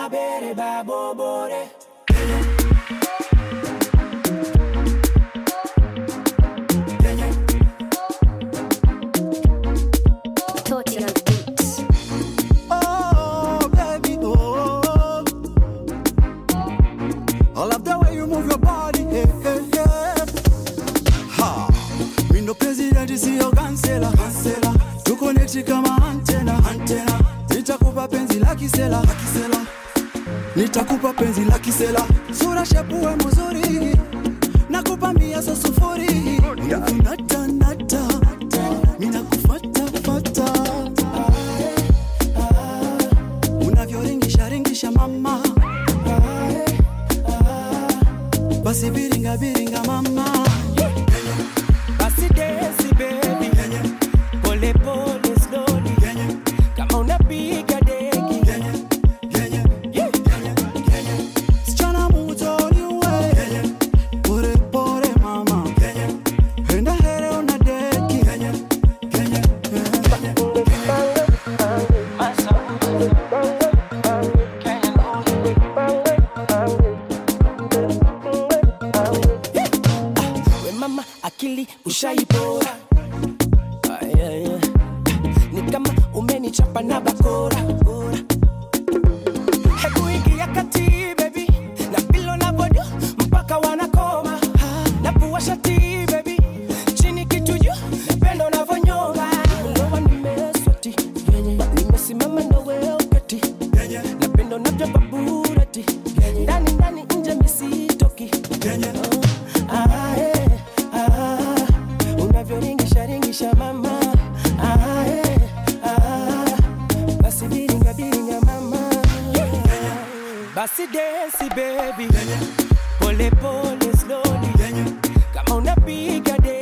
bere babobore Torty on beats. Oh, baby, oh. I love the way you move your body. Hey, hey, hey. Ha. Mi ndo president siyo kansela. Kansela. Tuko neti kama antena. Antena. Nitakupa penzi la kisela. La kisela. Nitakupa penzi la kisela. Sura shepuwe mzuri. Nakupa mia so sufuri. Unakunata nata. Mina kufata fata. Unavyoringisha ringisha mama. Basi biringa biringa mama. basi desi baby pole pole slowly kama unapiga deki Yeah. Sichana mutoni we. Pore pore mama. Henda here una deki. we mama akili ushaipora Ah, yeah, yeah. ni kama umenichapa na bakora Bora. hebu ingia kati baby na pilo na bodo mpaka wanakoma na pua shati baby chini kitu juu napenda unavyonyoma ndoa nimeswati nimesimama na wewe ukati napenda unavyopa burati ndani ndani nje misitoki Ah, eh, ah, unavyoringisha ringisha mama Ah, eh, ah, basi biringa biringa mama basi desi baby pole pole slowly kama unapiga deki